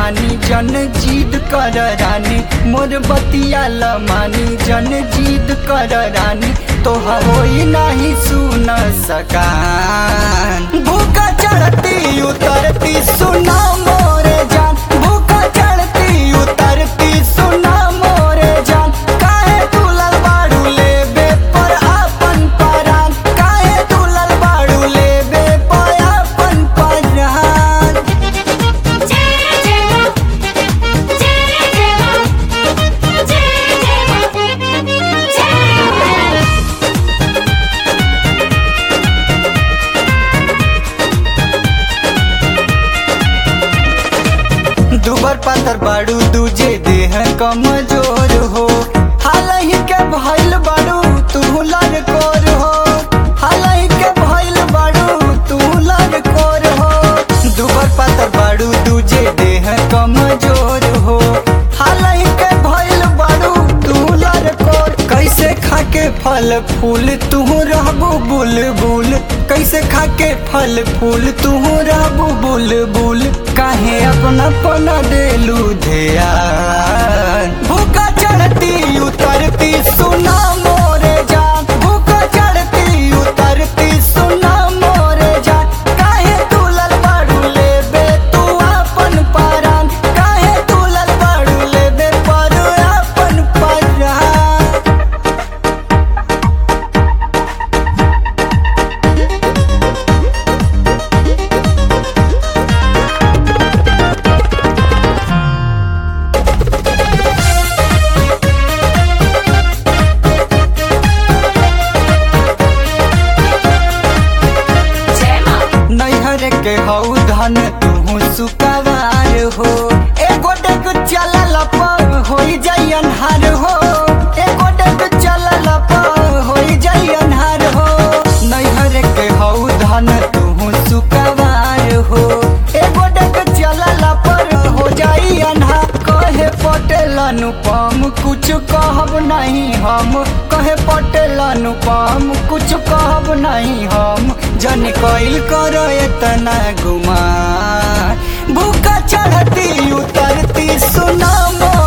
मानी जन जीद कर रानी मोर बतिया मानी जन जीद कर रानी तो होई नहीं सुन सकान भूखा चढ़ती उतरती सुना मोरे जान भूखा चढ़ती उतरती सुना मोरे जान काहे दुलल बाड़ू लेबे पर आपन परान काहे दुलल बाड़ू लेबे पर आपन परान जय जय मां जय जय मां जय जय मां जय दुबर पातर बाड़ू दूजे देह कमजोर हो हालही के भइल बाड़ू तू लड़कोर हो हालही के भइल बाड़ू तू लड़कोर हो दुबर पातर बाड़ू दूजे देह कमजोर हो हालही के भइल बाड़ू तू लड़कोर कैसे खाके फल फूल तू रहबू बुलबुल कैसे खाके फल फूल तू रहबू बुलबुल काहे अपना पना देलू ध्यान भूखा चढ़ती उतरती सुना मोरे जान भूखा चढ़ती उतरती सुना मोरे जान काहे दुलल बाड़ू लेबे तू अपन परान काहे दुलल बाड़ू लेबे पर अपन परान जय मां नैहर के हऊ धन तू सुकवार हो एगो डेग चलल पर होई जाई अन्हार हो एगो डेग चलल पर होई जाई अन्हार हो नैहर के हऊ धन तू सुकवार हो एगो डेग चलल पर हो जाई अन्हार कहे पटेल अनुपम कुछ कहब नहीं हम कहे पटेल अनुपम कुछ कहब नहीं हम जन कैल कर इतना गुमा भूखा चढ़ती उतरती सुना मोर